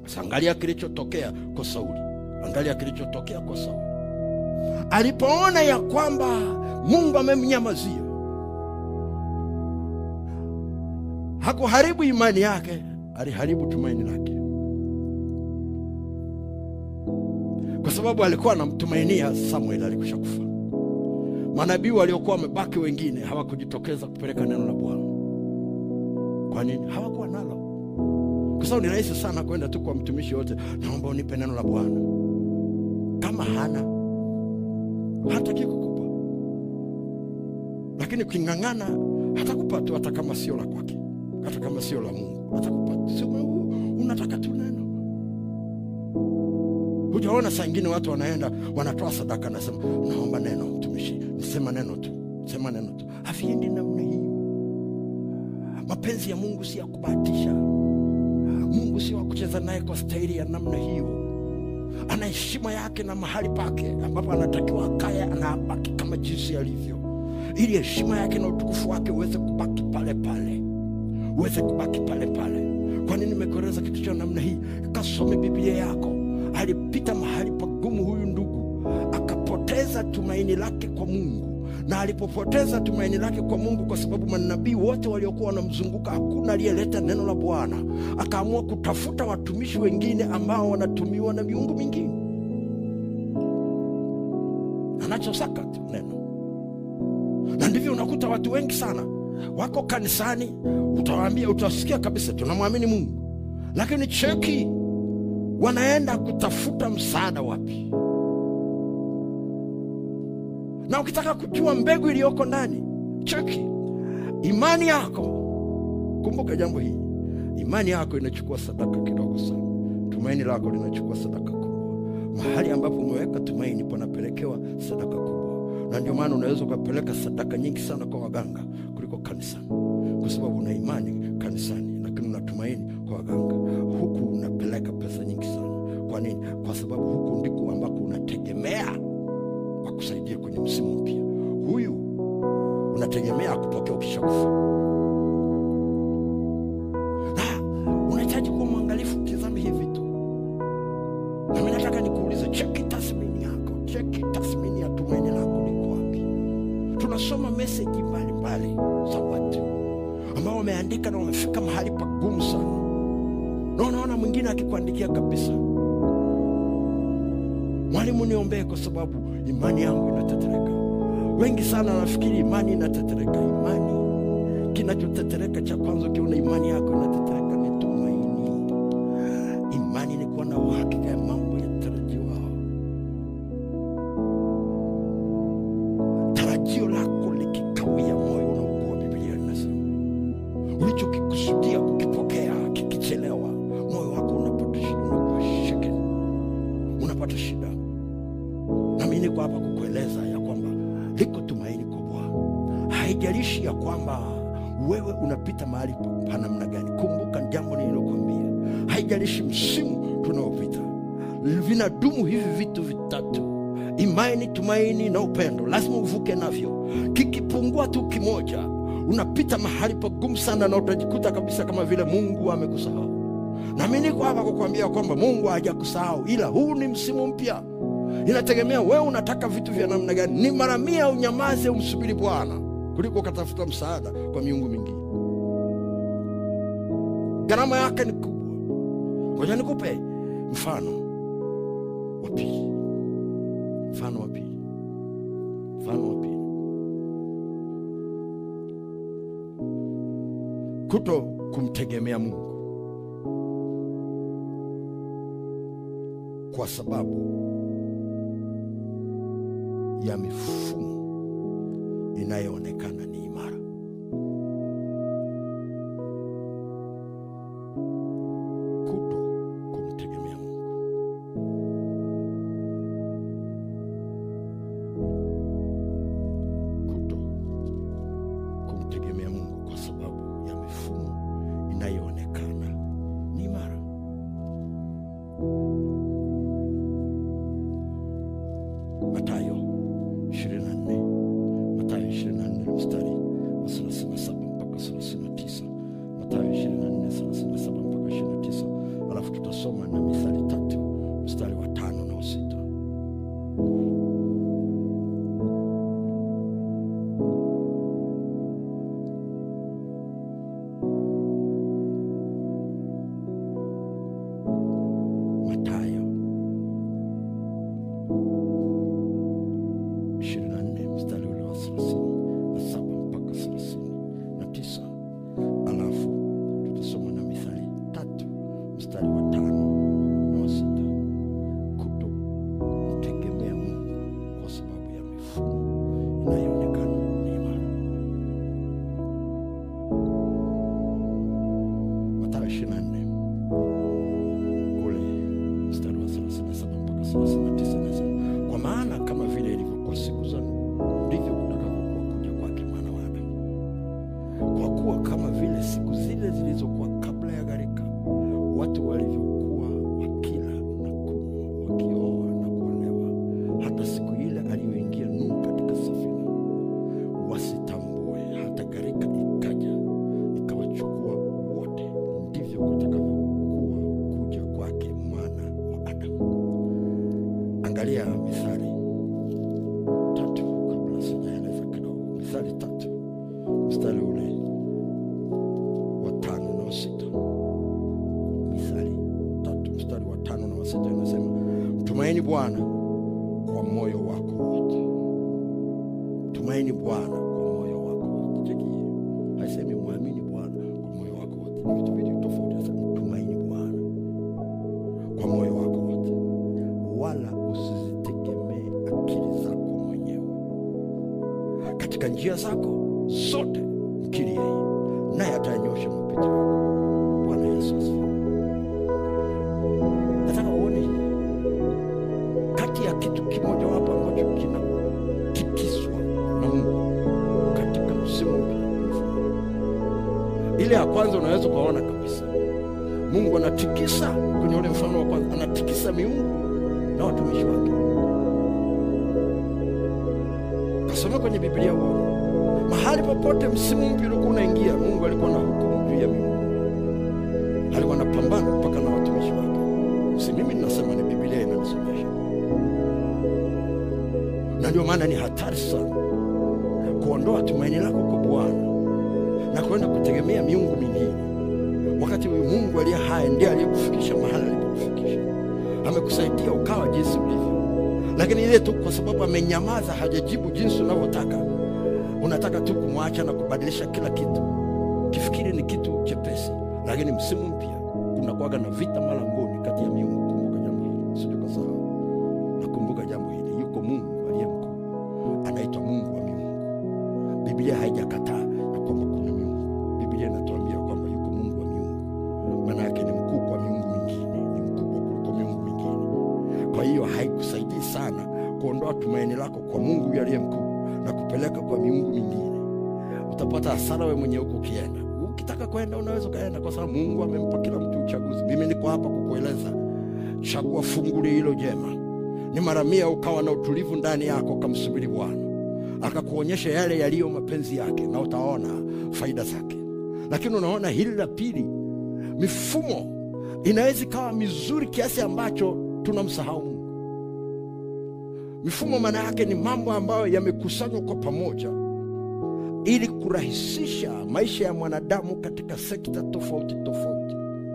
Sasa angalia kilichotokea kwa Sauli, angalia kilichotokea kwa Sauli alipoona ya kwamba Mungu amemnyamazia, hakuharibu imani yake, aliharibu tumaini lake, kwa sababu alikuwa anamtumainia Samueli alikusha kufa. Manabii waliokuwa wamebaki wengine hawakujitokeza kupeleka neno la Bwana. Kwa nini? Hawakuwa nalo, kwa sababu ni rahisi sana kwenda tu kwa mtumishi yote, naomba unipe neno la Bwana. Kama hana hataki kukupa, lakini uking'ang'ana hatakupa tu, hata kama sio la kwake, hata kama sio la Mungu hatakupa tu. Sio unataka tu neno. Hujaona saa ingine watu wanaenda wanatoa sadaka, nasema naomba neno, mtumishi, nisema neno tu, sema neno tu. Haviendi namna hiyo. Mapenzi ya Mungu si ya kubahatisha. Mungu sio wa kucheza naye kwa staili ya namna hiyo ana heshima yake na mahali pake ambapo anatakiwa akaye, anabaki kama jinsi alivyo, ili heshima yake na utukufu wake uweze kubaki pale pale, uweze kubaki pale pale. Kwa nini nimekueleza kitu cha namna hii? Kasome Biblia yako. Alipita mahali pagumu huyu ndugu, akapoteza tumaini lake kwa Mungu na alipopoteza tumaini lake kwa Mungu, kwa sababu manabii wote waliokuwa wanamzunguka hakuna aliyeleta neno la Bwana, akaamua kutafuta watumishi wengine ambao wanatumiwa na miungu mingine. Anachosaka tu neno, na ndivyo unakuta watu wengi sana wako kanisani, utawaambia, utasikia kabisa tunamwamini Mungu, lakini cheki, wanaenda kutafuta msaada wapi? na ukitaka kujua mbegu iliyoko ndani, cheki imani yako. Kumbuka jambo hili, imani yako inachukua sadaka kidogo sana, tumaini lako linachukua sadaka kubwa. Mahali ambapo umeweka tumaini panapelekewa sadaka kubwa, na ndio maana unaweza ukapeleka sadaka nyingi sana kwa waganga kuliko kanisani, kwa sababu una imani kanisani, lakini una tumaini kwa waganga. Huku unapeleka pesa nyingi sana. Kwa nini? Kwa sababu huku ndiko ambako unategemea kusaidia kwenye msimu mpya. Huyu unategemea kupokea ukishakufa, na unahitaji kuwa mwangalifu. Tizame hivi tu, nami nataka nikuulize, cheki tathmini yako, cheki tathmini ya tumaini lako liko wapi? Tunasoma meseji mbalimbali za watu ambao wameandika na wamefika mahali pagumu sana, na unaona mwingine akikuandikia kabisa Mwalimu, niombee kwa sababu imani yangu inatetereka. Wengi sana wanafikiri imani inatetereka. Imani, kinachotetereka cha kwanza, ukiona imani yako inatetereka ni tumaini. Imani ni kuwa na uhakika ya mambo yatarajiwa. Tarajio lako likikawia, moyo unaugua. Biblia inasema ulichokikusudia kukipokea kikichelewa, moyo wako unapata shida, unakuwa shaken, unapata shida nami niko hapa kukueleza ya kwamba liko tumaini kubwa. Haijalishi ya kwamba wewe unapita mahali pa namna gani. Kumbuka jambo nililokwambia, haijalishi msimu tunaopita, vinadumu hivi vitu vitatu: imani, tumaini na upendo. Lazima uvuke navyo. Kikipungua tu kimoja, unapita mahali pagumu sana, na utajikuta kabisa kama vile Mungu amekusahau. Nami niko hapa kukuambia kwamba Mungu hajakusahau, ila huu ni msimu mpya Inategemea wewe unataka vitu vya namna gani. Ni mara mia unyamaze umsubiri Bwana kuliko ukatafuta msaada kwa miungu mingine. Gharama yake ni kubwa. Ngoja nikupe mfano wa pili, mfano wa pili, mfano wa pili. Kuto kumtegemea Mungu kwa sababu ya mifumo inayoonekana ni imara. Kuto kumtegemea Mungu, kuto kumtegemea Mungu kwa sababu ya mifumo inayoonekana ni imara. Mathayo 24 Mathayo 24 mstari wa 37 mpaka 39. Mathayo 24 37 mpaka 29, alafu tutasoma tutasoma na Mithali tatu mstari wa tano na wa sita. Mathayo 24 mstari ule wa 37 mpaka 39. Alafu tutasoma na Mithali tatu mstari wa tano na wa sita. Kuto mtegemea Mungu kwa sababu ya mifumo inayoonekana ni imara. Mathayo 24 ule mstari wa 37 mpaka 39 nasema, kwa maana kama vile ilivyokuwa siku za Nuhu, ndivyo kutakavyokuwa kuja kwake mwana wa Adamu. Kwa kuwa kama vile siku zile zilizokuwa kabla ya gharika, watu walivyokuwa wakila na kunywa, wakioa na kuolewa, hata siku ile aliyoingia Nuhu katika safina, wasitambue hata gharika ikaja ikawachukua wote, ndivyo kutakavyokuwa kuja kwake mwana wa Adamu. Angalia Mithali tatu, kabla sijaeleza kidogo. Mithali tatu mstari ule wa tano na wa sita. Mithali tatu mstari wa tano na wa sita inasema, mtumaini Bwana kwa moyo wako wote. Tumaini Bwana kwa moyo wako wote. Cheki hiyo, haisemi mwamini Bwana kwa moyo wako wote, ni vitu vitu tofauti. Nasema mtumaini Bwana kwa moyo wako wote, wala usizitegemee akili zako mwenyewe. Katika njia zako zote mkiri yeye, naye atayanyosha mapito yako. Bwana Yesu asifiwe. Nataka uone hili kati ya kitu kimojawapo ambacho kinatikiswa na Mungu katika msimu mpya. Ile ya kwanza unaweza ukaona kabisa Mungu anatikisa kwenye ule mfano wa kwanza, anatikisa miungu na watumishi wake. Kasoma kwenye Biblia uone mahali popote msimu mpya ulikuwa unaingia, Mungu alikuwa na hukumu juu ya miungu, alikuwa anapambana mpaka na watumishi wake. Si mimi ninasema, ni Biblia inanisomesha, na ndio maana ni hatari sana kuondoa tumaini lako kwa Bwana na kwenda kutegemea miungu mingine, wakati huyu Mungu aliye hai ndiye aliyekufikisha mahali alipokufikisha. Amekusaidia ukawa jinsi ulivyo, lakini ile tu kwa sababu amenyamaza, hajajibu jinsi unavyotaka, unataka tu kumwacha na kubadilisha kila kitu, kifikiri ni kitu chepesi. Lakini msimu mpya kunakuwaga na vita malangoni kati ya miungu. Kumbuka jambo hili, sije kasahau. Nakumbuka jambo hili, yuko Mungu aliye mkuu, anaitwa Mungu wa miungu. Biblia haijakataa ya kwamba kuna miungu. Biblia inatuambia kwamba yuko Mungu wa miungu, maana yake ni mkuu kwa miungu mingine, ni mkubwa kuliko miungu mingine. Kwa hiyo haikusaidii sana kuondoa tumaini lako kwa Mungu yule aliye mkuu na kupeleka kwa miungu mingine. Utapata hasara wewe mwenyewe huko ukienda. Ukitaka kwenda unaweza ukaenda, kwa sababu Mungu amempa kila mtu uchaguzi. Mimi niko hapa kukueleza, chagua fungu hilo jema. Ni mara mia ukawa na utulivu ndani yako, ukamsubiri Bwana akakuonyesha yale yaliyo mapenzi yake, na utaona faida zake. Lakini unaona hili la pili, mifumo inaweza ikawa mizuri kiasi ambacho tunamsahau Mungu. Mifumo maana yake ni mambo ambayo yamekusanywa kwa pamoja ili kurahisisha maisha ya mwanadamu katika sekta tofauti tofauti.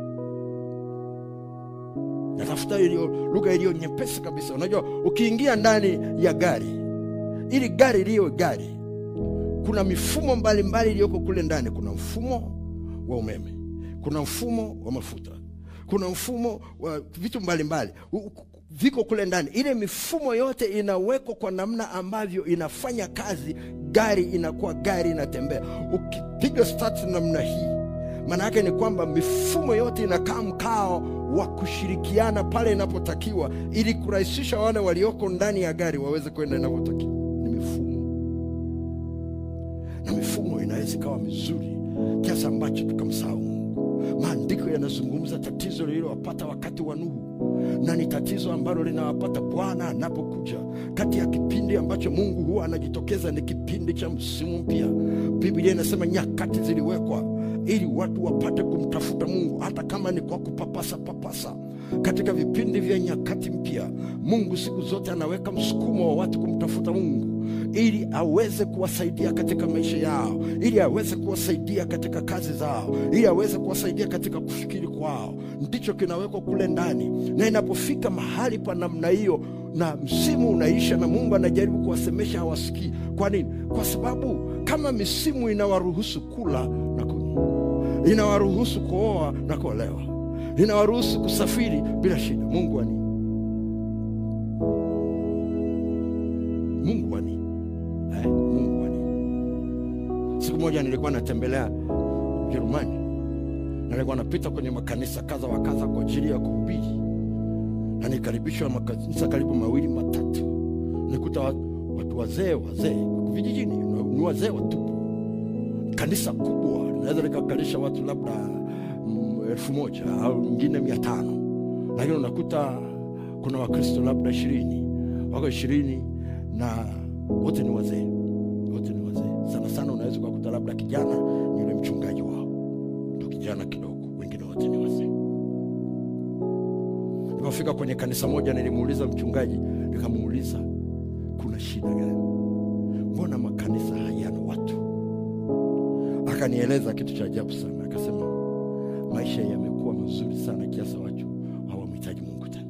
Natafuta iliyo lugha iliyo nyepesi kabisa. Unajua, ukiingia ndani ya gari, ili gari liyo gari, kuna mifumo mbalimbali iliyoko kule ndani. Kuna mfumo wa umeme, kuna mfumo wa mafuta, kuna mfumo wa vitu mbalimbali mbali viko kule ndani. Ile mifumo yote inawekwa kwa namna ambavyo inafanya kazi, gari inakuwa gari, inatembea. Ukipiga start namna hii, maana yake ni kwamba mifumo yote inakaa mkao wa kushirikiana pale inapotakiwa, ili kurahisisha wale walioko ndani ya gari waweze kwenda inavyotakiwa. Ni mifumo, na mifumo inaweza ikawa mizuri kiasi ambacho tukamsahau Mungu. Maandiko yanazungumza tatizo lililowapata wakati wa Nuhu na ni tatizo ambalo linawapata Bwana anapokuja. Kati ya kipindi ambacho Mungu huwa anajitokeza ni kipindi cha msimu mpya. Biblia inasema nyakati ziliwekwa ili watu wapate kumtafuta Mungu, hata kama ni kwa kupapasa papasa, katika vipindi vya nyakati mpya. Mungu siku zote anaweka msukumo wa watu kumtafuta Mungu ili aweze kuwasaidia katika maisha yao, ili aweze kuwasaidia katika kazi zao, ili aweze kuwasaidia katika kufikiri kwao. Ndicho kinawekwa kule ndani, na inapofika mahali pa namna hiyo na msimu unaisha na Mungu anajaribu kuwasemesha, hawasikii. Kwa nini? Kwa sababu kama misimu inawaruhusu kula na kunywa, inawaruhusu kuoa na kuolewa, inawaruhusu kusafiri bila shida, Mungu ani Mungu ani eh, Mungu ani. Siku moja nilikuwa natembelea Ujerumani na nilikuwa napita kwenye makanisa kadha wa kadha kwa ajili ya kuhubiri na nikaribishwa makanisa karibu mawili matatu, nikuta watu wazee wazee vijijini, ni wazee watupu. Kanisa kubwa linaweza likakalisha watu labda mm, elfu moja au nyingine mia tano, lakini unakuta kuna Wakristo labda ishirini, wako ishirini na wote ni wazee, wote ni wazee. Sana sana unaweza ukakuta labda kijana ni yule mchungaji wao, ndo kijana kidogo, wengine wote ni wazee. Nilipofika kwenye kanisa moja, nilimuuliza mchungaji, nikamuuliza kuna shida gani? Mbona makanisa hayana watu? Akanieleza kitu cha ajabu sana, akasema maisha yamekuwa mazuri sana kiasi watu hawamhitaji Mungu tena.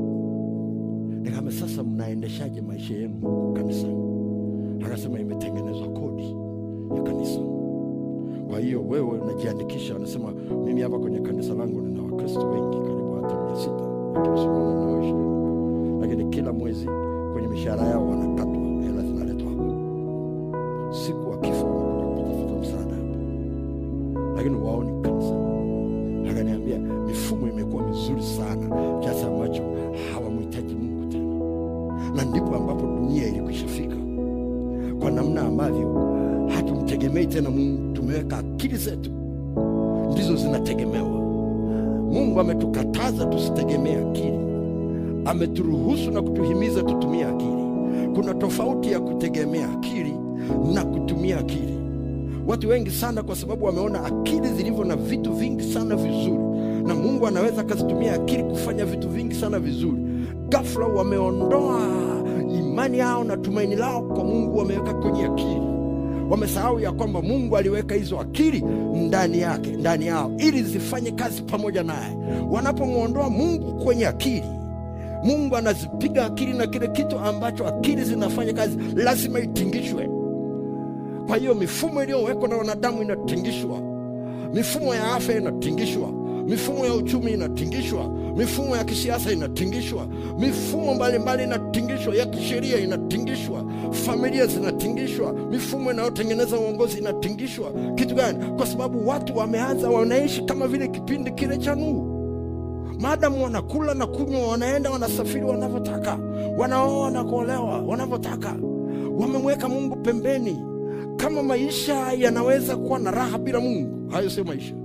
Nikama sasa, mnaendeshaje maisha yenu huku kanisani? Akasema imetengenezwa kodi ya kanisa, kwa hiyo wewe unajiandikisha. Anasema mimi hapa kwenye kanisa langu nina Wakristo wengi karibu hata mia sita akisimama nao ishirini, lakini kila mwezi kwenye mishahara yao wanakatwa hela zinaletwa hapa, siku wakifa wanakuja kutafuta msaada hapa, lakini waoni kanisa. Akaniambia mifumo imekuwa mizuri sana kiasi ambacho hawamhitaji Mungu tena, na ndipo ambapo dunia ilikwishafika kwa namna ambavyo hatumtegemei tena Mungu. Tumeweka akili zetu ndizo zinategemewa. Mungu ametukataza tusitegemee akili, ameturuhusu na kutuhimiza tutumie akili. Kuna tofauti ya kutegemea akili na kutumia akili. Watu wengi sana, kwa sababu wameona akili zilivyo na vitu vingi sana vizuri, na Mungu anaweza akazitumia akili kufanya vitu vingi sana vizuri, ghafla wameondoa imani yao na tumaini lao kwa Mungu, wameweka kwenye akili. Wamesahau ya kwamba Mungu aliweka hizo akili ndani yake, ndani yao, ili zifanye kazi pamoja naye. Wanapomwondoa Mungu kwenye akili, Mungu anazipiga akili, na kile kitu ambacho akili zinafanya kazi lazima itingishwe. Kwa hiyo mifumo iliyowekwa na wanadamu inatingishwa, mifumo ya afya inatingishwa, mifumo ya uchumi inatingishwa, mifumo ya kisiasa inatingishwa, mifumo mbalimbali inatingishwa, ya kisheria inatingishwa, familia zinatingishwa, mifumo inayotengeneza uongozi inatingishwa. Kitu gani? Kwa sababu watu wameanza, wanaishi kama vile kipindi kile cha Nuhu. Maadamu wanakula na kunywa, wanaenda wanasafiri wanavyotaka, wanaoa na kuolewa wanavyotaka, wamemweka Mungu pembeni. Kama maisha yanaweza kuwa na raha bila Mungu, hayo sio maisha,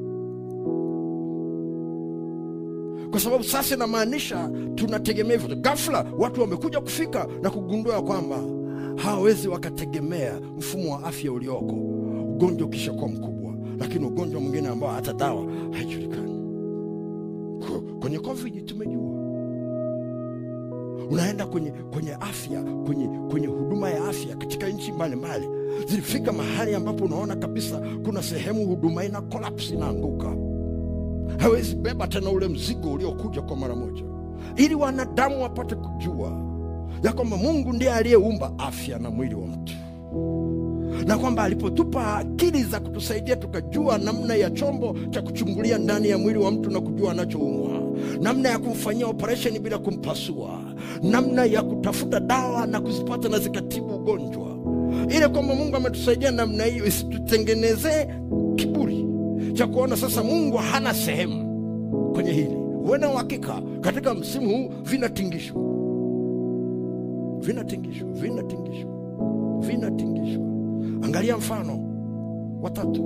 kwa sababu sasa inamaanisha tunategemea hivyo. Ghafla watu wamekuja kufika na kugundua kwamba hawawezi wakategemea mfumo wa afya ulioko, ugonjwa ukishakuwa mkubwa, lakini ugonjwa mwingine ambao hata dawa haijulikani. Kwenye COVID tumejua unaenda kwenye, kwenye afya kwenye, kwenye huduma ya afya katika nchi mbalimbali zilifika mahali ambapo unaona kabisa kuna sehemu huduma ina collapse inaanguka, hawezi beba tena ule mzigo uliokuja kwa mara moja, ili wanadamu wapate kujua ya kwamba Mungu ndiye aliyeumba afya na mwili wa mtu, na kwamba alipotupa akili za kutusaidia tukajua namna ya chombo cha kuchungulia ndani ya mwili wa mtu na kujua anachoumwa, namna ya kumfanyia operesheni bila kumpasua, namna ya kutafuta dawa na kuzipata na zikatibu ugonjwa ile kwamba Mungu ametusaidia namna hiyo, isitutengenezee kiburi cha kuona sasa Mungu hana sehemu kwenye hili. Uwe uhakika katika msimu huu vinatingishwa, vinatingishwa, vinatingishwa, vinatingishwa. Angalia mfano watatu: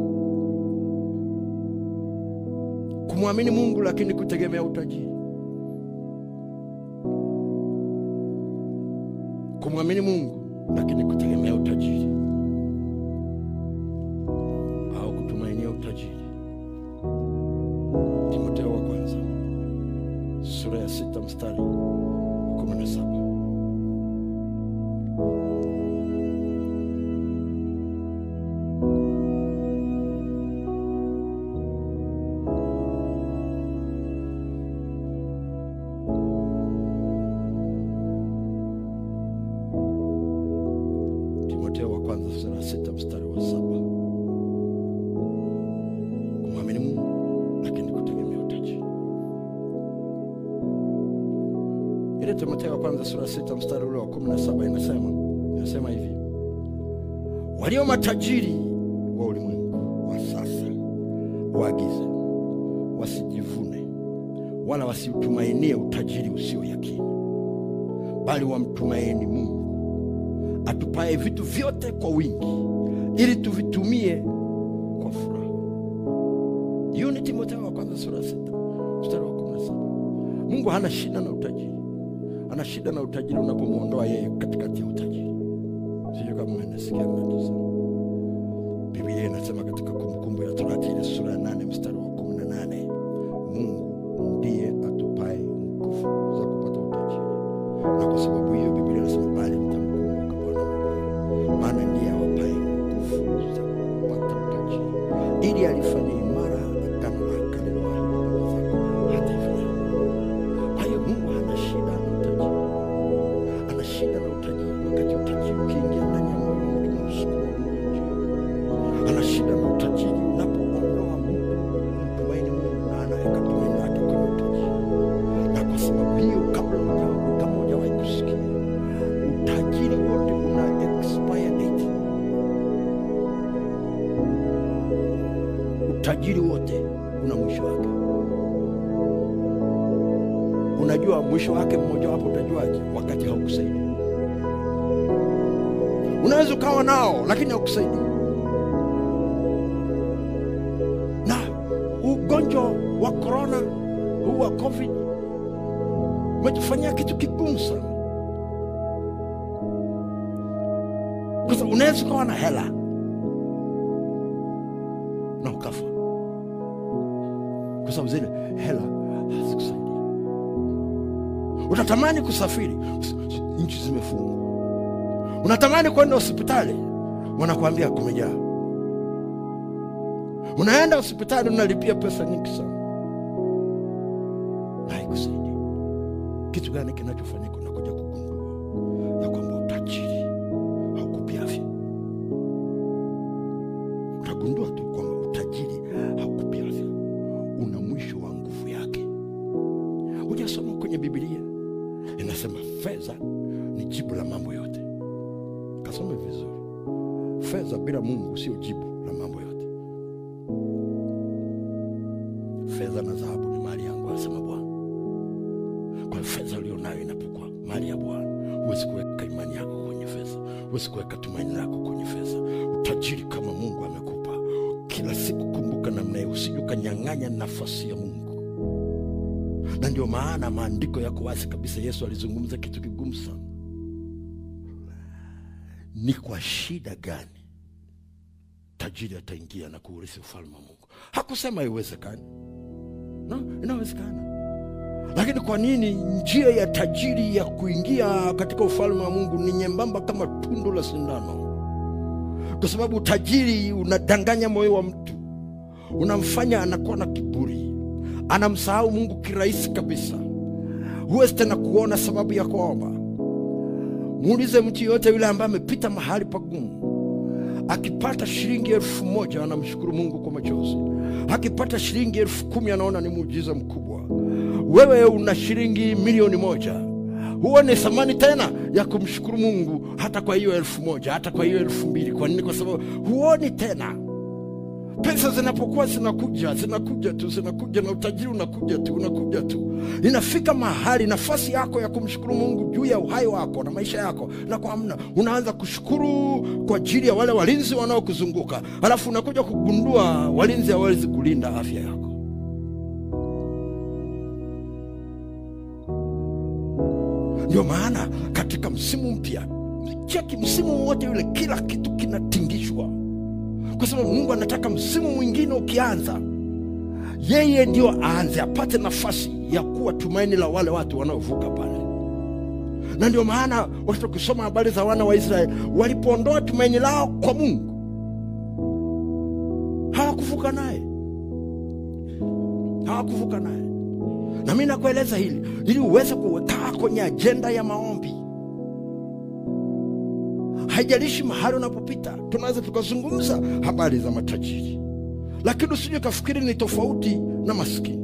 kumwamini Mungu lakini kutegemea utajiri, kumwamini Mungu lakini kutegemea utajiri au kutumainia utajiri. Timotheo wa kwanza sura ya sita mstari wa kumi na saba Timotheo wa kwanza sura ya sita mstari wa saba kumwamini Mungu lakini kutegemea utajiri. Ile Timotheo wa kwanza sura ya sita mstari ule wa kumi na saba inasema inasema hivi, walio matajiri wa ulimwengu wa sasa waagize wasijivune wala wasiutumainie utajiri usio yakini, bali wamtumaini Mungu atupaye vitu vyote kwa wingi ili tuvitumie kwa furaha. Hiyo ni Timotheo wa kwanza sura ya sita mstari wa kumi na saba. Mungu hana shida na utajiri, ana shida na utajiri unapomwondoa yeye katikati ya utajiri. Sijui kama mnasikia ninachosema. Biblia inasema katika Kumbukumbu ya Torati ile sura ya nane mstari wa kumi na nane Mungu ndiye atupaye nguvu za kupata utajiri, na kwa sababu hiyo Biblia inasema bali mtamkumbuka Bwana Mungu, maana ndiye awapaye nguvu za kupata utajiri, ili alifanye imara agano lake aliloahidi baba zako hata hivi leo. Kwa hiyo Mungu hana shida na utajiri, ana shida na utajiri wakati utajiri ukiingia ndani ya moyo wa mtu na usukuma Mungu juu ana shida na utajiri unapoondoa Mungu mtumaini Mungu na anaweka tumaini lake kwenye utajiri. Na kwa sababu hiyo, kabla huja- kama hujawahi kusikia, utajiri wote una expire date. Utajiri wote una mwisho wake. Unajua mwisho wake mmoja wapo, utajuaje? Wakati haukusaidi. Unaweza ukawa nao lakini haukusaidi na ugonjwa wa korona huu wa covid umetufanyia kitu kigumu sana, kwa sababu unaweza ukawa na hela na ukafa, kwa sababu zile hela hazikusaidia. Utatamani kusafiri, nchi zimefungwa. Unatamani kwenda hospitali, wanakuambia kumejaa unaenda hospitali unalipia pesa nyingi sana na haikusaidi. Kitu gani kinachofanyika? Unakuja kugundua ya kwamba utajiri haukupi afya. Utagundua tu kwamba utajiri haukupi afya, una mwisho wa nguvu yake. Hujasoma kwenye Biblia inasema fedha ni jibu la mambo yote. Kasome vizuri, fedha bila Mungu sio jibu la mambo yote. fedha na dhahabu ni mali yangu, anasema Bwana. Kwa hiyo fedha ulionayo inapokuwa mali ya Bwana, huwezi kuweka imani yako kwenye fedha, huwezi kuweka tumaini lako kwenye fedha. Utajiri kama Mungu amekupa kila siku, kumbuka namna hiyo, usije ukanyang'anya nafasi ya Mungu. Na ndio maana maandiko yako wazi kabisa. Yesu alizungumza kitu kigumu sana, ni kwa shida gani tajiri ataingia na kuurithi ufalme wa Mungu? Hakusema haiwezekani. No, inawezekana. Lakini kwa nini njia ya tajiri ya kuingia katika ufalme wa Mungu ni nyembamba kama tundu la sindano? Kwa sababu utajiri unadanganya moyo wa mtu, unamfanya anakuwa na kiburi, anamsahau Mungu kirahisi kabisa. Huwezi tena kuona sababu ya kuomba. Muulize mtu yoyote yule ambaye amepita mahali pagumu akipata shilingi elfu moja anamshukuru Mungu kwa machozi. Akipata shilingi elfu kumi anaona ni muujiza mkubwa. Wewe una shilingi milioni moja, huo ni thamani tena ya kumshukuru Mungu hata kwa hiyo elfu moja hata kwa hiyo elfu mbili Kwa nini? Kwa sababu huoni tena. Pesa zinapokuwa zinakuja zinakuja tu zinakuja, na utajiri unakuja tu unakuja tu, inafika mahali nafasi yako ya kumshukuru Mungu juu ya uhai wako na maisha yako na kwa hamna, unaanza kushukuru kwa ajili ya wale walinzi wanaokuzunguka, alafu unakuja kugundua walinzi hawawezi kulinda afya yako. Ndio maana katika msimu mpya, cheki msimu wote yule, kila kitu kinatingishwa kwa sababu Mungu anataka msimu mwingine ukianza, yeye ndio aanze, apate nafasi ya kuwa tumaini la wale watu wanaovuka pale na ndio maana wakati ukisoma habari za wana wa israeli walipoondoa tumaini lao kwa mungu hawakuvuka naye hawakuvuka naye na mi nakueleza hili ili uweze kuwekaa kwenye ajenda ya maombi haijalishi mahali unapopita tunaweza tukazungumza habari za matajiri lakini usije kafikiri ni tofauti na maskini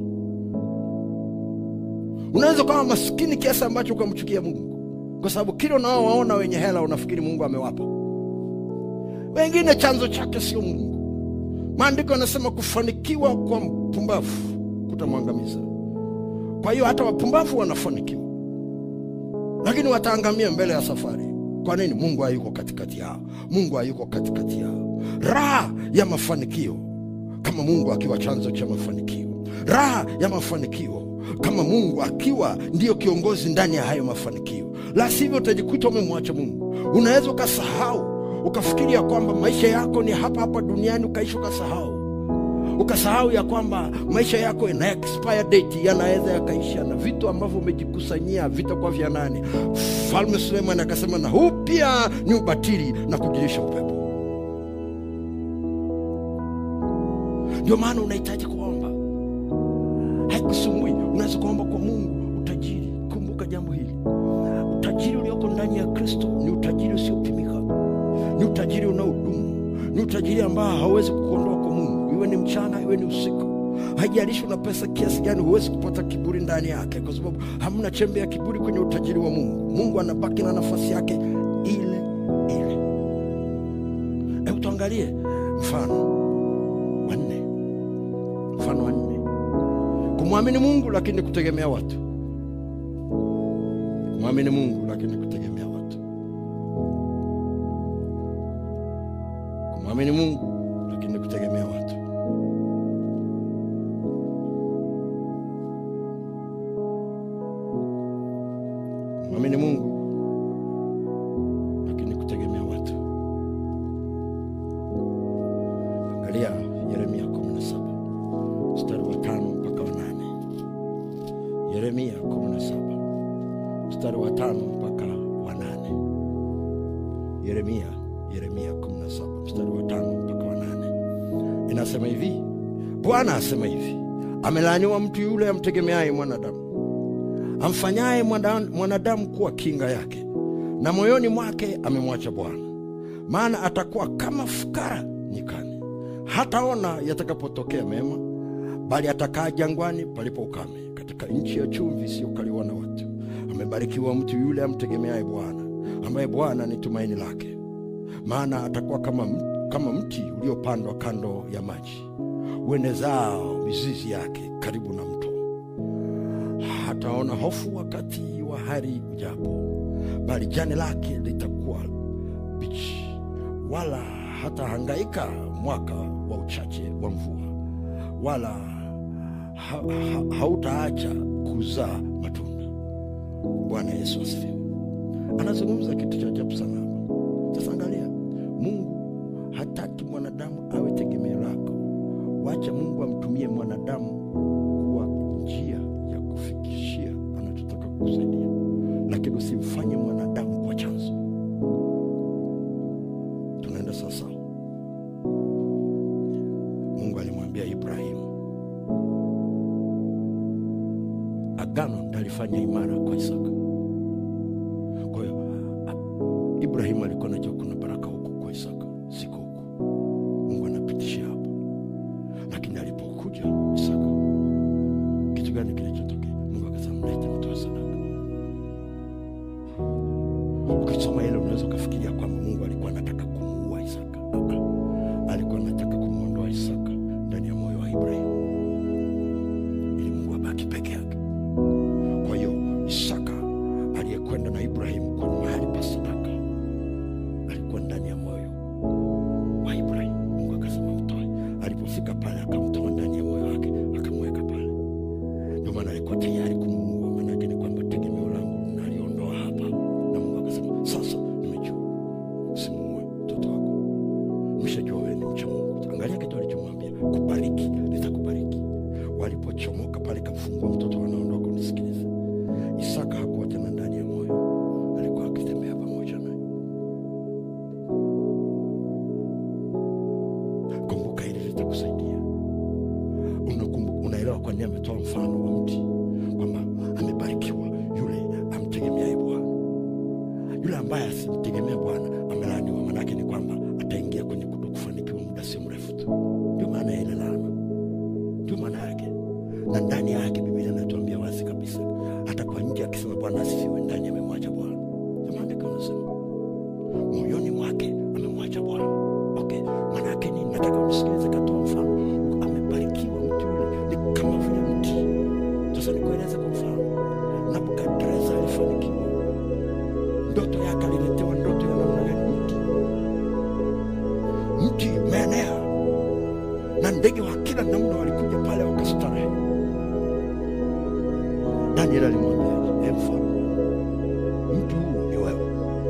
unaweza ukawa maskini kiasi ambacho ukamchukia mungu kwa sababu kile unaowaona wenye hela unafikiri mungu amewapa wengine chanzo chake sio mungu maandiko yanasema kufanikiwa kwa mpumbavu kutamwangamiza kwa hiyo hata wapumbavu wanafanikiwa lakini wataangamia mbele ya safari kwa nini mungu hayuko katikati yao mungu hayuko katikati yao raha ya mafanikio kama mungu akiwa chanzo cha mafanikio raha ya mafanikio kama mungu akiwa ndiyo kiongozi ndani ya hayo mafanikio la sivyo utajikuta umemwacha mungu unaweza ukasahau ukafikiria kwamba maisha yako ni hapa hapa duniani ukaishi ukasahau ukasahau ya kwamba maisha yako ina expire date yanaweza yakaisha na vitu ambavyo umejikusanyia vitakuwa vya nani falme suleiman akasema na huu pia ni ubatili na kujilisha upepo ndio maana unahitaji kuomba haikusumbui unaweza kuomba kwa mungu utajiri kumbuka jambo hili utajiri ulioko ndani ya kristo ni utajiri usiopimika ni utajiri unaodumu ni utajiri ambao hauwezi kukuondoa kwa mungu iwe ni mchana iwe ni usiku haijalishi una pesa kiasi gani huwezi kupata kiburi ndani yake kwa sababu hamna chembe ya kiburi kwenye utajiri wa mungu mungu anabaki na nafasi yake ile ile hebu tuangalie mfano wanne mfano wanne kumwamini mungu lakini kutegemea watu kumwamini mungu lakini kutegemea watu kumwamini mungu lakini kutegemea watu kumwamini mungu lakini kutegemea watu angalia yeremia 17 mstari wa tano mpaka wa nane yeremia 17 mstari wa tano mpaka wa nane yeremia yeremia 17 mstari wa tano mpaka wa nane inasema hivi bwana asema hivi amelaaniwa mtu yule amtegemeaye mwanadamu amfanyaye mwana- mwanadamu kuwa kinga yake na moyoni mwake amemwacha bwana maana atakuwa kama fukara nyikani hataona yatakapotokea mema bali atakaa jangwani palipo ukame katika nchi ya chumvi isiyokaliwa na watu amebarikiwa mtu yule amtegemeaye bwana ambaye bwana ni tumaini lake maana atakuwa kama, m- kama mti uliopandwa kando ya maji uenezao mizizi yake karibu na mto hataona hofu wakati wa hari ujapo bali jani lake litakuwa bichi wala hatahangaika mwaka wa uchache wa mvua wala ha, ha, hautaacha kuzaa matunda bwana yesu asifiwe anazungumza kitu cha ajabu sana hapa sasa angalia mungu hataki mwanadamu awe tegemeo lako wacha mungu amtumie mwanadamu kuwa njia ya kufikishia anachotaka kukusaidia lakini usimfanye mwanadamu kuwa chanzo tunaenda sawasawa mungu alimwambia ibrahimu agano ndalifanya imara kwa isaka kwa hiyo a- ibrahimu alikuwa najua kuna baraka huku kwa isaka siko huku mungu anapitisha hapa lakini alipokuja isaka kitu gani kilichotokea mungu akasema mlete mtoe sadaka ukisoma ile unaweza ukafikiria kwamba mungu alikuwa anataka kumuua isaka Ah, ah. alikuwa anataka kumwondoa isaka ndani ya moyo wa ibrahimu ili mungu abaki peke yake kwa hiyo isaka aliyekwenda na ibrahimu kwa mahali pa sadaka alikuwa atakuwa nje akisema Bwana asifiwe, ndani amemwacha Bwana. Sema andiko anasema moyoni mwake amemwacha Bwana. Okay, maana yake nini? Nataka unisikilize, katoa mfano. Amebarikiwa mtu yule, ni kama vile mti. Sasa nikueleze kwa mfano, Nebukadreza alifanikiwa, ndoto yake aliletewa ndoto ya namna gani? Mti, mti umeenea na ndege wa kila namna walikuja pale wakastarehe. Daniel alimwambia, "Ee mfalme, mti huu ni wewe."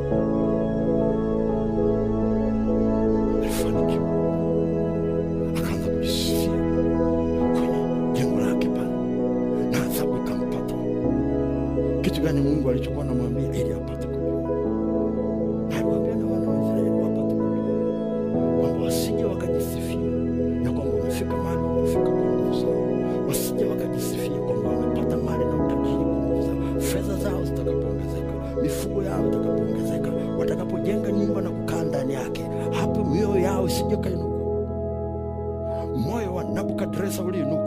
Alifanikiwa, akaanza kujisifia kwenye jengo lake pale, na adhabu ikampata. Kitu gani Mungu alichokuwa anamwambia ili apate kujua? Na aliwaambia na wana wa Israeli wapate kujua kwamba wasije wakajisifia ya kwamba wamefika mahali wamefika kwa nguvu zao, wasije wakajisifia kwamba wamepata mali na utajiri kwa nguvu zao, fedha zao zitakapoongezeka, mifugo yao itakapoongezeka, watakapojenga nyumba na kukaa ndani yake, hapo mioyo yao isije kainuka. Moyo wa Nebukadreza uliinuka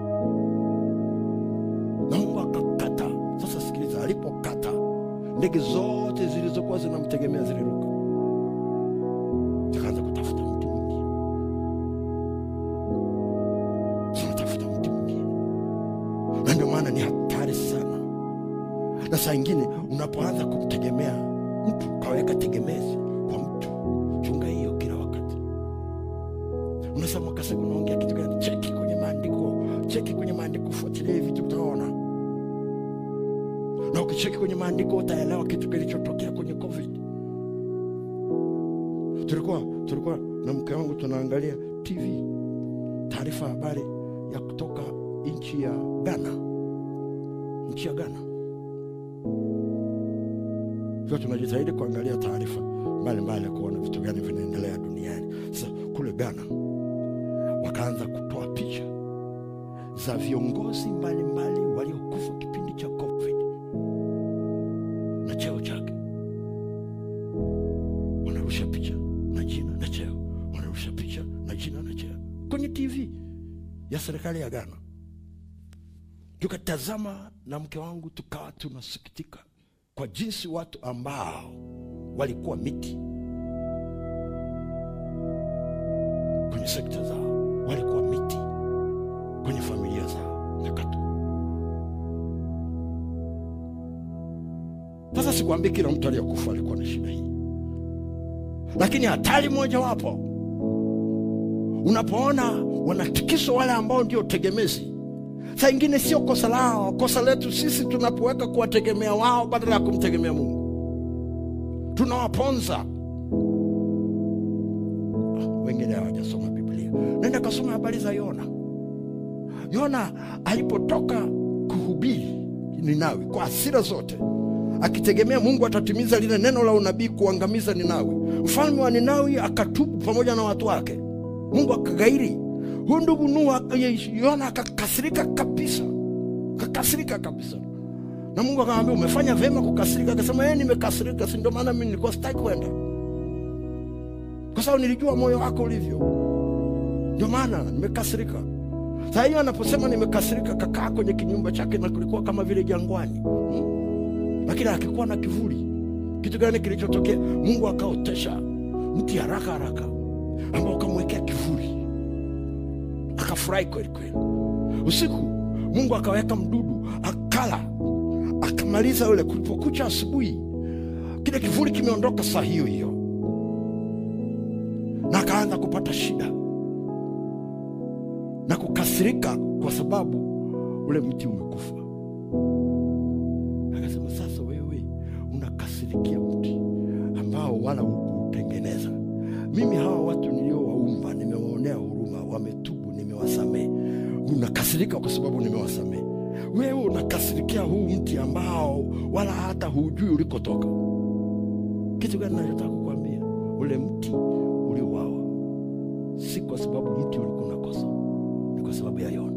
na Mungu akakata. Sasa sikiliza, alipokata ndege zote zilizokuwa zinamtegemea ziliruka, zikaanza kutafuta mti mwingine, zinatafuta mti mwingine, na ndio maana ni hatari sana. Na saa ingine unapoanza kumtegemea mtu, ukaweka tegemezi kwa mtu, chunga hiyo kila wakati. Unasema Kasego, unaongea kitu gani? Cheki kwenye maandiko, cheki kwenye maandiko, fuatilia hivi vitu utaona na ukicheki kwenye maandiko utaelewa kitu kilichotokea kwenye COVID. Tulikuwa tulikuwa na mke wangu tunaangalia TV, taarifa habari ya kutoka nchi ya Ghana, nchi ya Ghana. Sasa tunajitahidi kuangalia taarifa mbalimbali kuona vitu gani vinaendelea duniani. Sasa kule Ghana wakaanza kutoa picha za viongozi mbalimbali waliokufa kipindi cha COVID na cheo chake, wanarusha picha na jina na cheo, wanarusha picha na jina na cheo kwenye TV ya serikali ya Ghana. Tukatazama na mke wangu, tukawa tunasikitika kwa jinsi watu ambao walikuwa miti kwenye sekta zao, walikuwa miti kwenye familia zao, mekatwa. Sasa sikwambii kila mtu aliyekufa alikuwa na shida hii, lakini hatari mojawapo unapoona wanatikiswa wale ambao ndio tegemezi. Saa ingine sio kosa lao, kosa letu sisi tunapoweka kuwategemea wao badala ya kumtegemea Mungu, tunawaponza. Ah, Wengine hawajasoma Biblia, nenda kasoma habari za Yona. Yona alipotoka kuhubiri Ninawi kwa hasira zote akitegemea Mungu atatimiza lile neno la unabii kuangamiza Ninawi. Mfalme wa Ninawi akatubu pamoja na watu wake, Mungu akagairi. Huyu ndugu Nuhu Yona akakasirika kabisa, akakasirika kabisa, na Mungu akamwambia umefanya vyema kukasirika. Akasema yeye, nimekasirika, si ndio maana mimi nilikuwa sitaki kwenda, kwa sababu nilijua moyo wako ulivyo, ndio maana nimekasirika. Saa hiyo anaposema nimekasirika, kakaa kwenye kinyumba chake na kulikuwa kama vile jangwani hmm? lakini akikuwa na kivuli. Kitu gani kilichotokea? Mungu akaotesha mti haraka haraka ambao ukamwekea kivuli, akafurahi kweli kweli. Usiku Mungu akaweka mdudu, akala, akamaliza yule. Kulipokucha asubuhi, kile kivuli kimeondoka saa hiyo hiyo, na akaanza kupata shida na kukasirika kwa sababu ule mti umekufa. Akasema, sasa wewe unakasirikia mti ambao wala hukuutengeneza. Mimi hawa watu niliowaumba nimewaonea huruma, wametubu, nimewasamehe. Unakasirika kwa sababu nimewasamehe. Wewe unakasirikia huu mti ambao wala hata hujui ulikotoka. Kitu gani nachotaka kukwambia? Ule mti uliuawa si kwa sababu mti ulikuwa unakosa, ni kwa sababu ya Yona.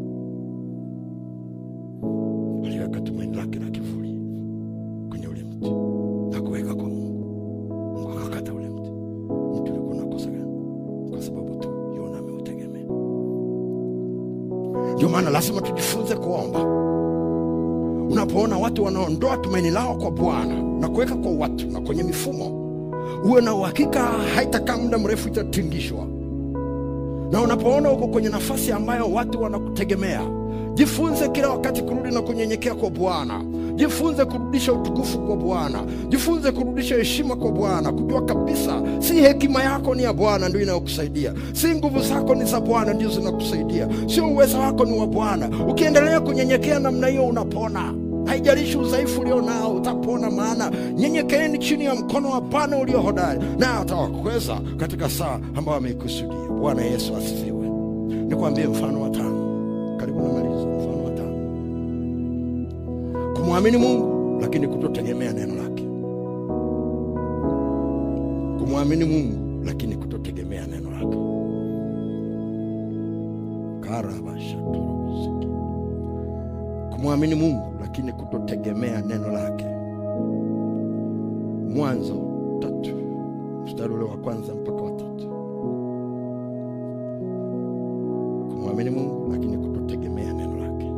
Aliweka tumaini lake la kivuli kwenye ule mti na kuweka kwa Mungu. Mungu akakata ule mti. Mti ulikuwa unakosa gani? Kwa sababu tu Yona ameutegemea. Ndio maana lazima tujifunze kuomba. unapoona watu wanaondoa tumaini lao kwa Bwana na kuweka kwa watu na kwenye mifumo, uwe na uhakika haitakaa muda mrefu itatingishwa. Na unapoona uko kwenye nafasi ambayo watu wanakutegemea, jifunze kila wakati kurudi na kunyenyekea kwa Bwana. Jifunze kurudisha utukufu kwa Bwana, jifunze kurudisha heshima kwa Bwana, kujua kabisa si hekima yako ni ya Bwana ndio inayokusaidia, si nguvu zako ni za Bwana ndio zinakusaidia, sio uwezo wako ni wa Bwana. Ukiendelea kunyenyekea namna hiyo, unapona. Haijalishi udhaifu ulio nao, utapona. Maana nyenyekeeni chini ya mkono wa Bwana ulio hodari, naye atawakweza katika saa ambayo ameikusudia. Bwana Yesu asifiwe. Nikwambie mfano wa tano, karibu namaliza. Mfano wa tano, kumwamini Mungu lakini kutotegemea neno lake. Kumwamini Mungu lakini kutotegemea neno lake. karabashatorobosiki kumwamini Mungu lakini kutotegemea neno lake. Mwanzo tatu mstari ule wa kwanza mpaka wa tatu. Kumwamini Mungu lakini kutotegemea neno lake.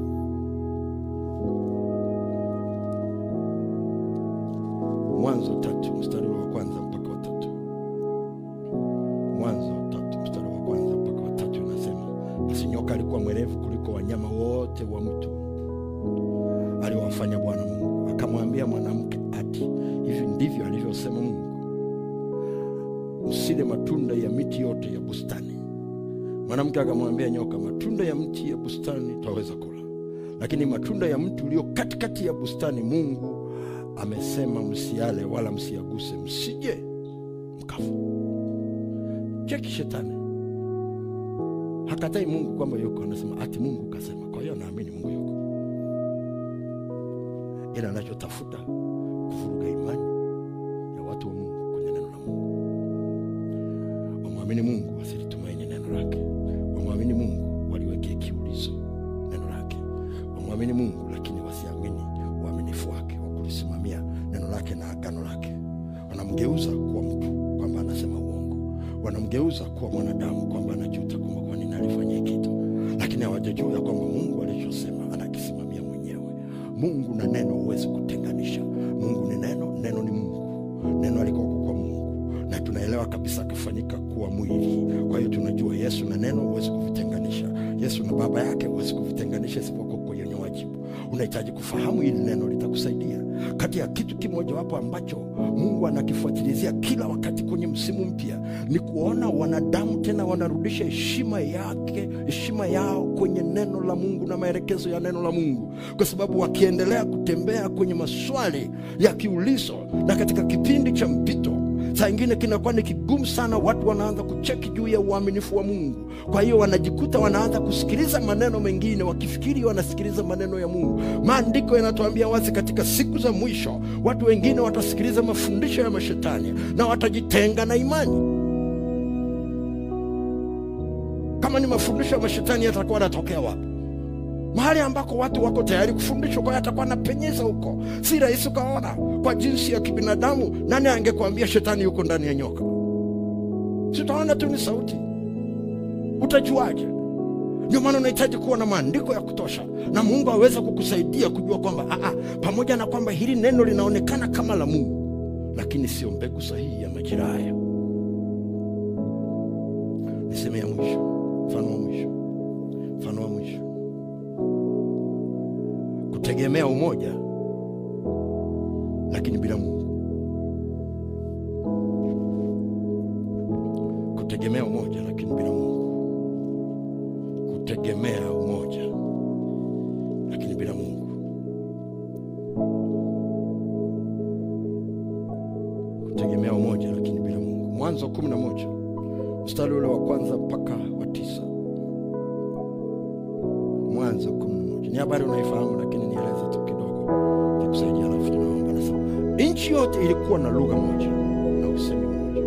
Mwanzo tatu mstari ule wa kwanza mpaka wa tatu. Mwanzo tatu mstari wa kwanza mpaka wa tatu inasema, basi nyoka alikuwa mwerevu kuliko wanyama wote wa mwitu aliwafanya Bwana Mungu. Akamwambia mwanamke, ati hivi ndivyo alivyosema Mungu, msile matunda ya miti yote ya bustani. Mwanamke akamwambia nyoka, matunda ya mti ya bustani twaweza kula, lakini matunda ya mti ulio katikati ya bustani Mungu amesema msiale, wala msiaguse, msije mkafa. Cheki shetani hakatai Mungu kwamba yuko, anasema ati Mungu kasema. Kwa hiyo naamini Mungu yuko ila anachotafuta kuvuruga imani ya watu wa Mungu kwenye neno la Mungu. Wamwamini Mungu wasilitumaini neno lake, wamwamini Mungu waliwekea kiulizo neno lake, wamwamini Mungu lakini wasiamini uaminifu wake wa kulisimamia neno lake na agano lake. Wanamgeuza kuwa mtu kwamba anasema uongo, wanamgeuza kuwa mwanadamu kwamba anajuta kwamba kwa nini alifanya kitu, lakini hawajajua ya kwamba Mungu alichosema anakisimamia mwenyewe. Mungu na neno huwezi kutenganisha. Mungu ni neno, neno ni Mungu, neno alikuwa kwa Mungu na tunaelewa kabisa akafanyika kuwa mwili. Kwa hiyo tunajua Yesu na neno huwezi kuvitenganisha, Yesu na baba yake huwezi kuvitenganisha, isipokuwa kwenye wajibu. Unahitaji kufahamu hili neno litakusaidia. Kati ya kitu kimojawapo ambacho Mungu anakifuatilizia kila wakati kwenye msimu mpya ni kuona wanadamu tena wanarudisha heshima yake, heshima yao kwenye neno la Mungu na maelekezo ya neno la Mungu, kwa sababu wakiendelea kutembea kwenye maswali ya kiulizo na katika kipindi cha mpito saa ingine kinakuwa ni kigumu sana, watu wanaanza kucheki juu ya uaminifu wa Mungu. Kwa hiyo wanajikuta wanaanza kusikiliza maneno mengine, wakifikiri wanasikiliza maneno ya Mungu. Maandiko yanatuambia wazi, katika siku za mwisho watu wengine watasikiliza mafundisho ya mashetani na watajitenga na imani. Kama ni mafundisho ya mashetani, yatakuwa yanatokea wapi? mahali ambako watu wako tayari kufundishwa, kwa hiyo atakuwa anapenyeza huko. Si rahisi ukaona kwa jinsi ya kibinadamu. Nani angekuambia shetani yuko ndani ya nyoka? Si utaona tu ni sauti, utajuaje? Ndio maana unahitaji kuwa na maandiko ya kutosha, na Mungu aweze kukusaidia kujua kwamba aa, pamoja na kwamba hili neno linaonekana kama la Mungu, lakini sio mbegu sahihi ya majira haya. Niseme ya mwisho, mfano wa mwisho, mfano wa mwisho kutegemea umoja lakini bila Mungu. Kutegemea umoja lakini bila Mungu. Kutegemea umoja lakini bila Mungu. Kutegemea umoja lakini bila Mungu. Mwanzo kumi na moja mstari ule wa kwanza mpaka wa tisa. Mwanzo kumi na moja ni habari unaifahamu, lakini nieleze tu kidogo kikusaidia, alafu tunaomba. Nasema nchi yote ilikuwa na lugha moja na usemi mmoja.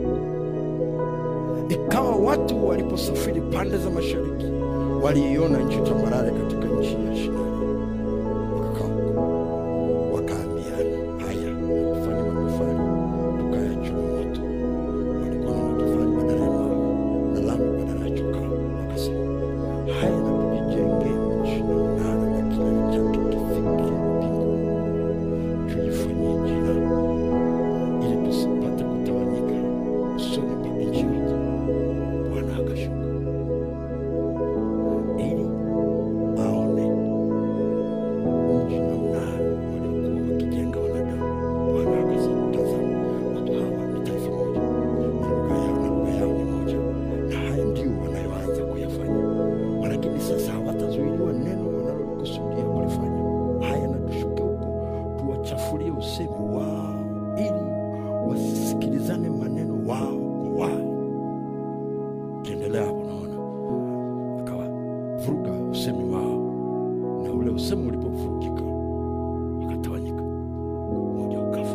Ikawa watu waliposafiri pande za mashariki, waliiona nchi tambarare katika nchi ya Shinari, wakakaa huko, wakaambiana, haya tufanye matofali tukayachoma moto. Walikuwa na matofali badala ya mawe na lami badala ya chokaa. Wakasema, haya na tujijenge nchi na mnara na kilele chake kifike mbinguni wachafulie usemi wao ili wasisikilizane maneno wao kwa wao kiendelea hapo naona akawa vuruga usemi wao na ule usemi ulipovurugika wakatawanyika mmoja ukafa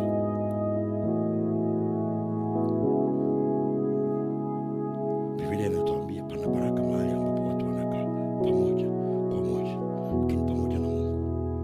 Biblia inatuambia pana baraka mahali ambapo watu wanakaa pamoja kwa moja, lakini pamoja na Mungu.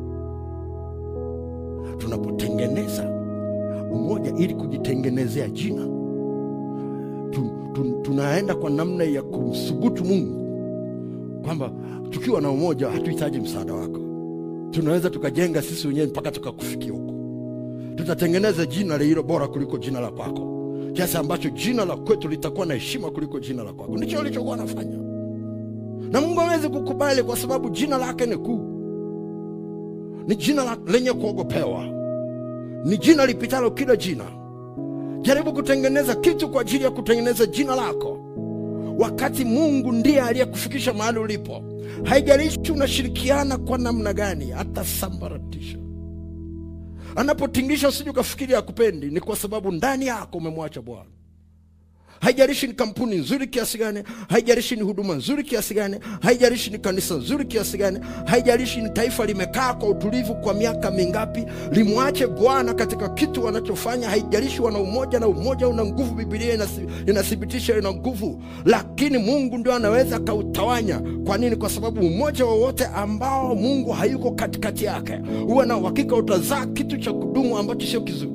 Tunapotengeneza umoja ili kujitengenezea jina tu, tu, tunaenda kwa namna ya kumsubutu Mungu kwamba tukiwa na umoja hatuhitaji msaada wako, tunaweza tukajenga sisi wenyewe mpaka tukakufikia huko. Tutatengeneza jina lililo bora kuliko jina la kwako kiasi ambacho jina la kwetu litakuwa na heshima kuliko jina la kwako. Ndicho alichokuwa anafanya, na Mungu hawezi kukubali kwa sababu jina lake ni kuu, ni jina la, lenye kuogopewa, ni jina lipitalo kila jina. Jaribu kutengeneza kitu kwa ajili ya kutengeneza jina lako, wakati Mungu ndiye aliyekufikisha mahali ulipo. Haijalishi unashirikiana kwa namna gani, atasambaratisha anapotingisha usije ukafikiri akupendi, ni kwa sababu ndani yako umemwacha Bwana. Haijalishi ni kampuni nzuri kiasi gani, haijalishi ni huduma nzuri kiasi gani, haijalishi ni kanisa nzuri kiasi gani, haijalishi ni taifa limekaa kwa utulivu kwa miaka mingapi, limwache Bwana katika kitu wanachofanya. Haijalishi wana umoja, na umoja una nguvu. Biblia inasi- inathibitisha ina nguvu, lakini Mungu ndio anaweza akautawanya. Kwa nini? Kwa sababu umoja wowote ambao Mungu hayuko katikati yake, huwa na uhakika utazaa kitu cha kudumu ambacho sio kizuri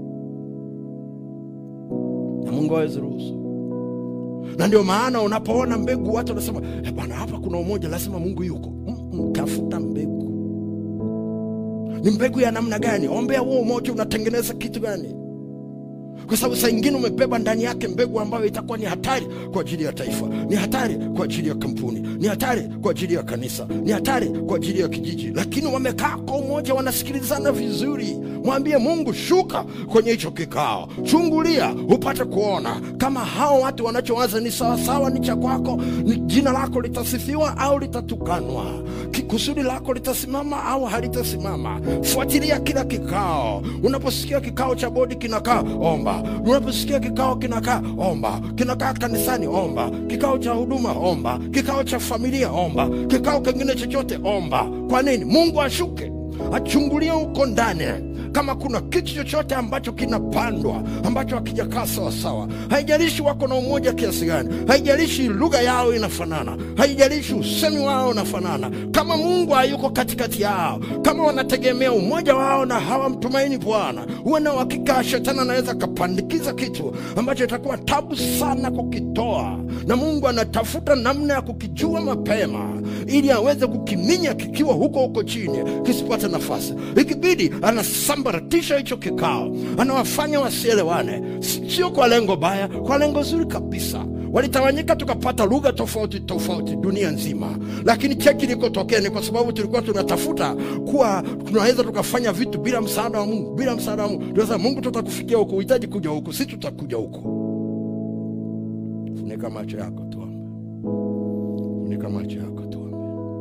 na Mungu hawezi ruhusu. Na ndio maana unapoona mbegu watu wanasema "Eh, bwana, hapa kuna umoja, lazima Mungu yuko. Mm, mm, Tafuta mbegu, ni mbegu ya namna gani? Ombea huo umoja, unatengeneza kitu gani? Kwa sababu saa ingine umebeba ndani yake mbegu ambayo itakuwa ni hatari kwa ajili ya taifa, ni hatari kwa ajili ya kampuni, ni hatari kwa ajili ya kanisa, ni hatari kwa ajili ya kijiji, lakini wamekaa kwa umoja, wanasikilizana vizuri. Mwambie Mungu, shuka kwenye hicho kikao, chungulia upate kuona kama hao watu wanachowaza ni sawasawa, ni cha kwako, ni jina lako litasifiwa au litatukanwa, Ki- kusudi lako litasimama au halitasimama. Fuatilia kila kikao. Unaposikia kikao cha bodi kinakaa, omba. Unaposikia kikao kinakaa, omba. Kinakaa kanisani, omba. Kikao cha huduma, omba. Kikao cha familia, omba. Kikao kingine chochote, omba. Kwa nini? Mungu ashuke achungulie huko ndani kama kuna kitu chochote ambacho kinapandwa ambacho hakijakaa sawasawa. Haijalishi wako na umoja kiasi gani, haijalishi lugha yao inafanana, haijalishi usemi wao unafanana, kama Mungu hayuko katikati yao, kama wanategemea umoja wao na hawamtumaini Bwana, huwe na uhakika shetani anaweza akapandikiza kitu ambacho itakuwa tabu sana kukitoa, na Mungu anatafuta namna ya kukijua mapema ili aweze kukiminya kikiwa huko huko chini kisipate nafasi. Ikibidi anasambaratisha hicho kikao, anawafanya wasielewane, Si- sio kwa lengo baya, kwa lengo zuri kabisa. Walitawanyika tukapata lugha tofauti tofauti dunia nzima, lakini cheki ilikotokea ni kwa sababu tulikuwa tunatafuta kuwa tunaweza tukafanya vitu bila msaada wa Mungu, bila msaada wa Mungu. Tunasema Mungu, tutakufikia huko, uhitaji kuja huko, si tutakuja huko. Funika macho yako tuombe. Funika macho yako tuombe.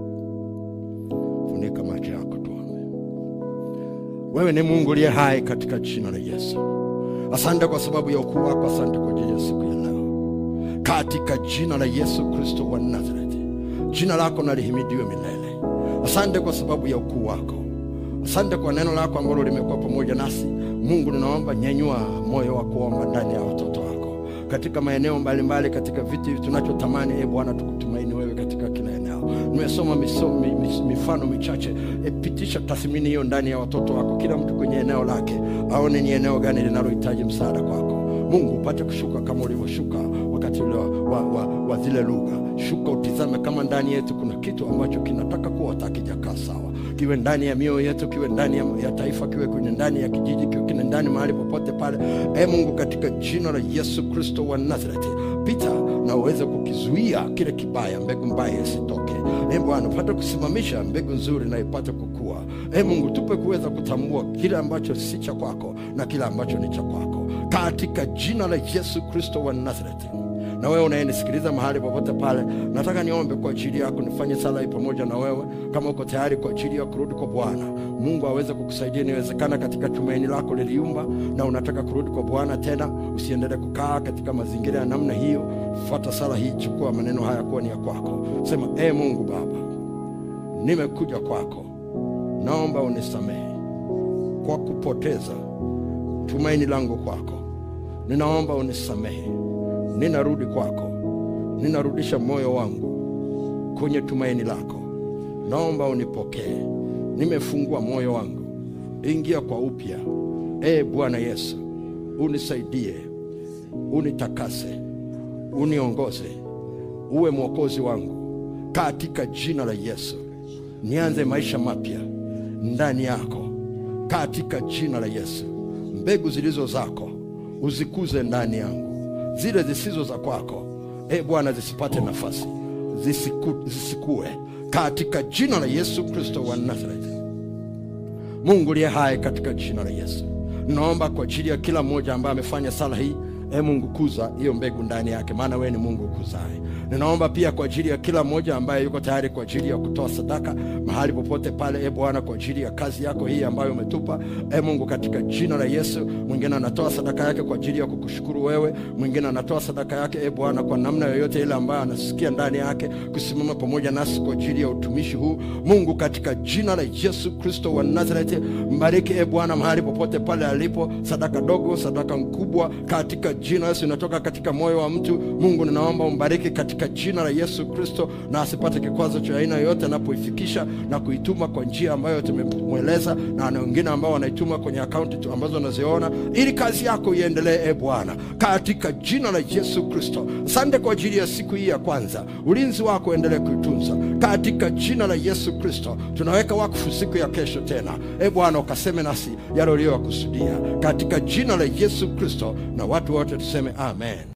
Funika macho yako tuombe. Wewe ni Mungu uliye hai katika jina la Yesu. Asante kwa sababu ya ukuu wako, asante kwa ajili ya siku ya leo, katika jina la Yesu Kristo wa Nazareti. Jina lako na lihimidiwe milele. Asante kwa sababu ya ukuu wako, asante kwa neno lako ambalo limekuwa pamoja nasi. Mungu, ninaomba nyanyua moyo wa kuomba ndani ya watoto wako katika maeneo mbalimbali, katika vitu hivi tunachotamani. E Bwana, tukutumaini wewe katika kila eneo. Nimesoma miso- mi- mi- mifano michache. E, pitisha tathmini hiyo ndani ya watoto wako, kila mtu kwenye eneo lake aone ni eneo gani linalohitaji msaada kwako. Mungu upate kushuka kama ulivyoshuka wakati ule wa, wa, wa, wa zile lugha. Shuka utizame kama ndani yetu kuna kitu ambacho kinataka kuota hakijakaa sawa, kiwe ndani ya mioyo yetu, kiwe ndani ya, ya taifa, kiwe kwenye ndani ya kijiji, kiwe kine ndani mahali popote pale. E Mungu, katika jina la Yesu Kristo wa Nazareti, pita na uweze kukizuia kile kibaya, mbegu mbaya isitoke. E Bwana, upate kusimamisha mbegu nzuri na ipate kukua. E Mungu, tupe kuweza kutambua kile ambacho si cha kwako na kile ambacho ni cha kwako, katika jina la Yesu Kristo wa Nazareti Na wewe unayenisikiliza mahali popote pale, nataka niombe kwa ajili yako, nifanye sala hii pamoja na wewe, kama uko tayari kwa ajili ya kurudi kwa Bwana. Mungu aweze kukusaidia. Inawezekana katika tumaini lako liliumba na unataka kurudi kwa Bwana tena, usiendelee kukaa katika mazingira ya namna hiyo. Fuata sala hii, chukua maneno haya kuwa ni ya kwako. Sema, e Mungu Baba, nimekuja kwako, naomba unisamehe kwa kupoteza tumaini langu kwako. Ninaomba unisamehe, ninarudi kwako, ninarudisha moyo wangu kwenye tumaini lako. Naomba unipokee, nimefungua moyo wangu, ingia kwa upya. E Bwana Yesu, unisaidie, unitakase, uniongoze, uwe mwokozi wangu katika jina la Yesu. Nianze maisha mapya ndani yako katika jina la Yesu. Mbegu zilizo zako uzikuze ndani yangu, zile zisizo za kwako e Bwana zisipate nafasi, zisiku, zisikue katika jina la Yesu Kristo wa Nazareti. Mungu liye hai, katika jina la Yesu naomba kwa ajili ya kila mmoja ambaye amefanya sala hii. E Mungu, kuza hiyo mbegu ndani yake, maana wewe ni Mungu ukuzaye. Ninaomba pia kwa ajili ya kila mmoja ambaye yuko tayari kwa ajili ya kutoa sadaka mahali popote pale, e Bwana, kwa ajili ya kazi yako hii ambayo umetupa, e Mungu, katika jina la Yesu. Mwingine anatoa sadaka yake kwa ajili ya kukushukuru wewe, mwingine anatoa sadaka yake, e Bwana, kwa namna yoyote ile ambayo anasikia ndani yake kusimama pamoja nasi kwa ajili ya utumishi huu. Mungu, katika jina la Yesu Kristo wa Nazareti, mbariki e Bwana mahali popote pale alipo, sadaka dogo, sadaka mkubwa, katika jina la Yesu inatoka katika moyo wa mtu. Mungu, ninaomba umbariki katika jina la Yesu Kristo, na asipate kikwazo cha aina yoyote anapoifikisha na kuituma kwa njia ambayo tumemweleza, na na wengine ambao wanaituma kwenye akaunti tu ambazo wanaziona, ili kazi yako iendelee, e Bwana, katika jina la Yesu Kristo. Asante kwa ajili ya siku hii ya kwanza, ulinzi wako endelee kuitunza katika jina la Yesu Kristo. Tunaweka wakfu siku ya kesho tena, e Bwana, ukaseme nasi yale uliyoyakusudia katika jina la Yesu Kristo, na watu wote tuseme amen.